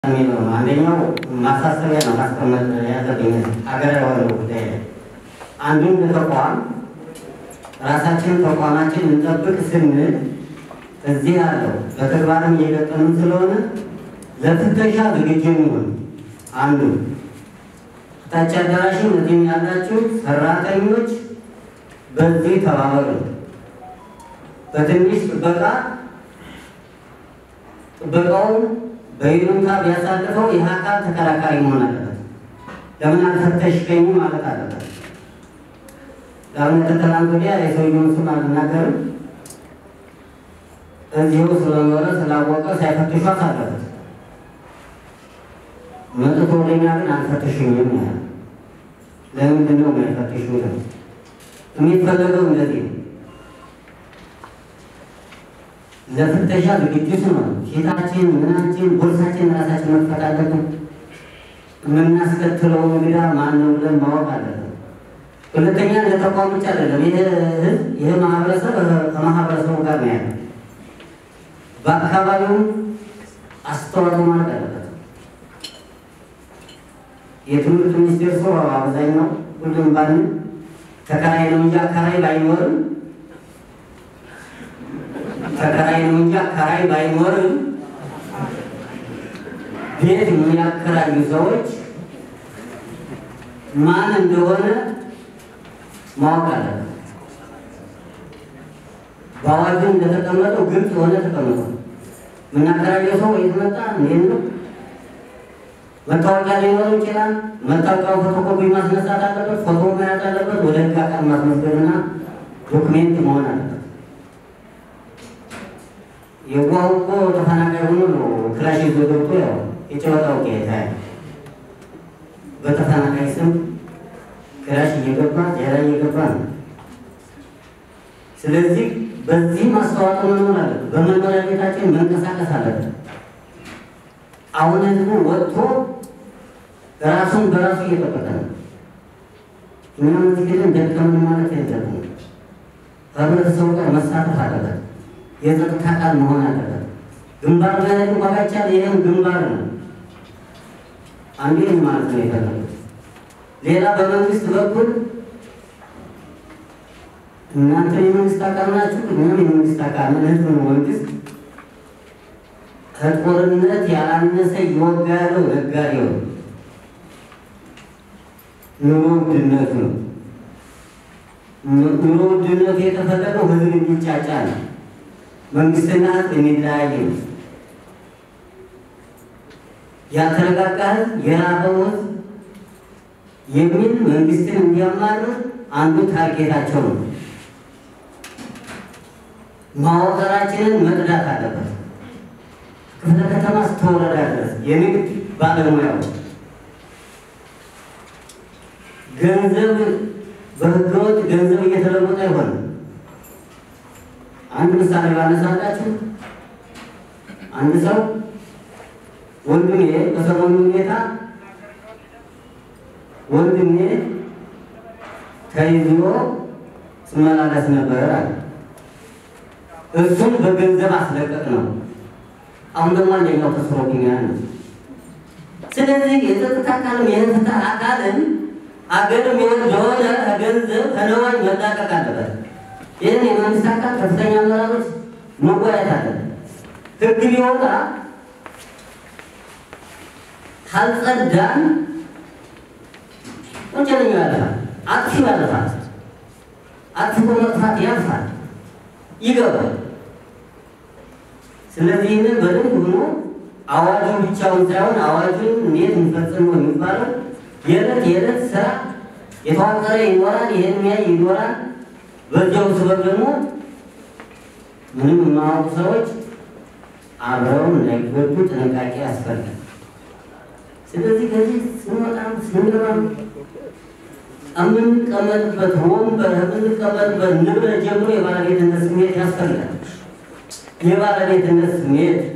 የሚለው ነው። አንደኛው ማሳሰቢያ ነው ማስቀመጥ ያለብኝ ሀገር የሆነው ጉዳይ ላይ አንዱን ተቋም ራሳችን ተቋማችን እንጠብቅ ስንል እዚህ ያለው በተግባርም እየገጠምን ስለሆነ ለፍተሻ ዝግጁ እንሆን። አንዱ ታች አዳራሽም እዚህም ያላችሁ ሰራተኞች በዚህ ተባበሩ። በትንሽ ጥበቃ ጥበቃውን በይሉንታ ቢያሳልፈው ይህ አካል ተከራካሪ መሆን አለበት። ለምን አልፈተሽከኝ ማለት አለበት። ለምን ትናንት ወዲያ የሰውየውን ስም አልናገርም። እዚሁ ስለኖረ ስላወቀ ሳይፈትሹ አሳለፉት። መጥቶ ወደኛ ግን አልፈትሽኝም ያለ ለምንድን ነው የማይፈትሹ? የሚፈለገው እንደዚህ ነው። ለፍተሻ ዝግጅት ነው። ፊታችን፣ ምናችን፣ ቦርሳችን ራሳችን መክፈት አለብን። የምናስከትለው እንግዳ ማን ነው ብለን ማወቅ አለብን። ሁለተኛ ለተቋም ብቻ አይደለም። ይህ ህዝብ ይህ ማህበረሰብ ከማህበረሰቡ ጋር ነው ያለ። በአካባቢው አስተዋጽኦ ማለት አለበት። የትምህርት ሚኒስቴር ሰው አብዛኛው ሁሉም ባል ተከራይ ነው እንጂ አከራይ ባይኖርም ተከራይ ነው እንጂ አከራይ ባይኖርም ቤት የሚያከራዩ ሰዎች ማን እንደሆነ ማወቅ አለበት። በአዋጁ እንደተቀመጠው ግልጽ የሆነ ተቀምጧል። የምናከራየው ሰው የት መጣ እንዴት ነው መታወቂያ ሊኖረው ይችላል። መታወቂያው ፎቶኮፒ ማስነሳት አለበት። ፎቶ መያዝ አለበት። ወደ ህግ አካል ማስመዝገብና ዶክሜንት መሆን አለበት። የዋው እኮ ተፈናቃይ ሆኖ ነው ክላሽ ይዞ ገብቶ ያው የጨወታው ጌታ በተፈናቃይ ስም ክላሽ እየገባ ሌላ እየገባ ነው። ስለዚህ በዚህ ማስተዋወቅ መኖር አለበት። በመኖሪያ ቤታችን መንቀሳቀስ አለበት። አሁን ህዝቡ ወጥቶ ራሱን በራሱ እየጠበቀ ነው። እኛም እዚህ ግን ደከምን ማለት የለብንም። ህብረተሰቡ ጋር መሳተፍ አለበት። የጸጥታ ቃል መሆን አለበት። ግንባር ላይ እንኳ ባይቻል ይህም ግንባር ነው። አንዱ ይህን ማለት ነው የፈለጉት። ሌላ በመንግስት በኩል እናንተ የመንግስት አካል ናችሁ፣ እኛም የመንግስት አካል ነን። ህዝብ ነው መንግስት ከጦርነት ያላነሰ እየወጋ ያለው ነጋዴው ነው። ኑሮ ውድነቱ ነው። ኑሮ ውድነቱ የተፈለገው ህዝብ እንዲጫጫ ነው። መንግስትና ህዝብ የሚለያይ ነው። ያልተረጋጋ ህዝብ የራበው ህዝብ የሚል መንግስትን እንዲያማርር አንዱ ታርጌታቸው ነው። ማወቀራችንን መቅዳት አለበት። ክፍለ ከተማ እስከ ወረዳ ድረስ የንግድ ባለሙያዎች ገንዘብ በህገወጥ ገንዘብ እየተለወጠ አይሆንም። አንድ ምሳሌ ባነሳላችሁ አንድ ሰው ወንድሜ በሰሞኑ ሁኔታ ወንድሜ ተይዞ ስመላለስ ነበር አለ። እሱን በገንዘብ አስለቀቅ ነው። አሁን ደግሞ አንደኛው ተስሮብኛል ነው። ስለዚህ የጸጥታ አካልም የፍትህ አካልም አገርም የሆነ ገንዘብ ከነዋኝ መላቀቅ አለበት። ይህን የመንግስት አካል ከፍተኛ አመራሮች መወያየት አለበት። ህግ ቢወጣ ካልጸዳን ወንጀለኛው ያልፋል፣ አጥፊው ያልፋል። አጥፍቶ መጥፋት ያልፋል፣ ይገባል። ስለዚህ ይህንን በደንብ ሆኖ አዋጁን ብቻውን ሳይሆን አዋጁን እንዴት እንፈጽመው የሚባለው የዕለት የዕለት ስራ የተዋቀረ ይኖራል። ይህን ሚያይ ይኖራል። በዚያው ስበብ ደግሞ ምንም የማያውቁ ሰዎች አብረው እንዳይጎዱ ጥንቃቄ ያስፈልጋል። ስለዚህ ከዚህ ስንወጣም ስንገባ የምንቀመጥበት ወንበር የምንቀመጥበት ንብረት ጀምሮ የባለቤትነት ስሜት ያስፈልጋል። የባለቤትነት ስሜት